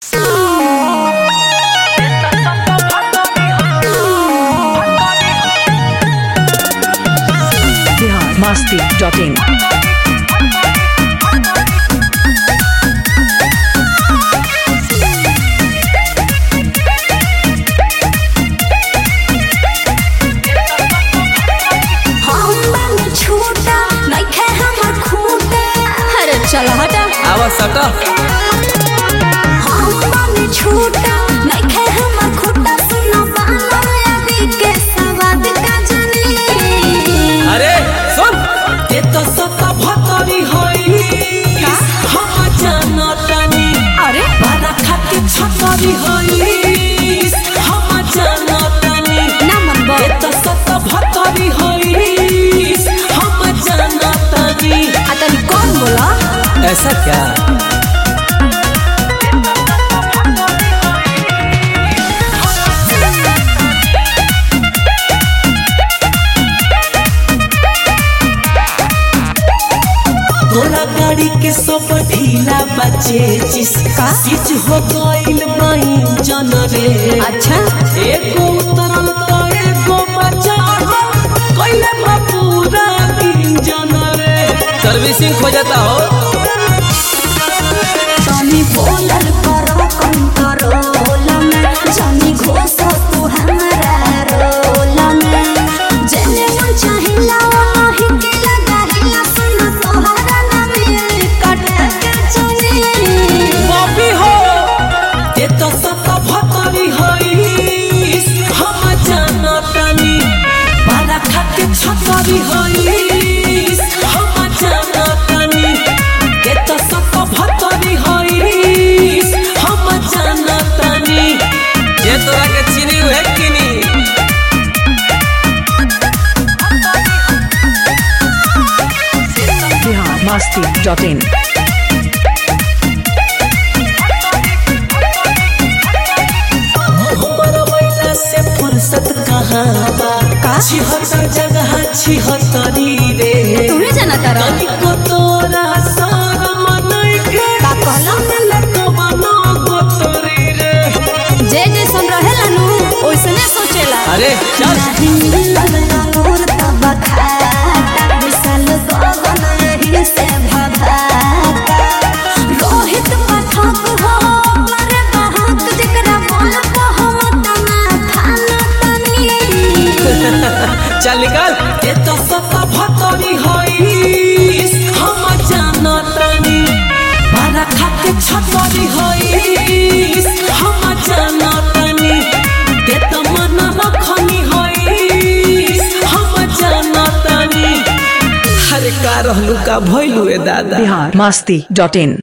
masti.in. अरे चल हटा आवा सटा छूटा नइखे हमर खोटा सुनो बाला अभी के सवाद का जानी अरे सुन ते तो सता भतरी होई हम जानतानी अरे बारा खाके छतरी होई हम जानतानी ना मन ते तो सता भतरी होई हम जानतानी आ तनी कौन बोला ऐसा क्या तोरा गाड़ी के सब ढीला बचे जिसका सीज हो गइल माई जन रे अच्छा एको उतरल तो एको बचाव कइले बा पूरा इंजन रे सर्विसिंग हो जाता हो तनी बोलल करो कंट्रोल में जानी घोष तू हमरा रोल में जेने मन चाहिला वही के लगाहिला सुन तोहरा ना मिल कट के चली बॉबी हो ते तो सब भतरी होई हम जानतानी बारा खाके छतरी होई हम जानतानी ते तो सब भतरी होई हम जानतानी ये तोरा के चीनी है किनी Bihar masti.in. हमर महिला से फुर्सत कहाँ बा का? छिहत्तर जगह छिहत्तरी रे तुम्हें जाना तारा तनिको तोरा शरम नइखे का कहला? लटकबनो गोतरी रे जे जे सुन रहेला नु ओइसने सोचेला अरे चल नहीं मिलल अंगूर तब खाता विशाल गगन यही से भभाता रोहित पाठक हो मारे बहाक जेकरा बोल को हम तना थाना तनी चल निकल ये तो सता भतरी होई हम जानतानी बारा खाके छतरी होई हम जानतानी ते तो मन रखनी होई हम जानतानी हरे का रहलू का भइलू ए दादा Bihar masti.in.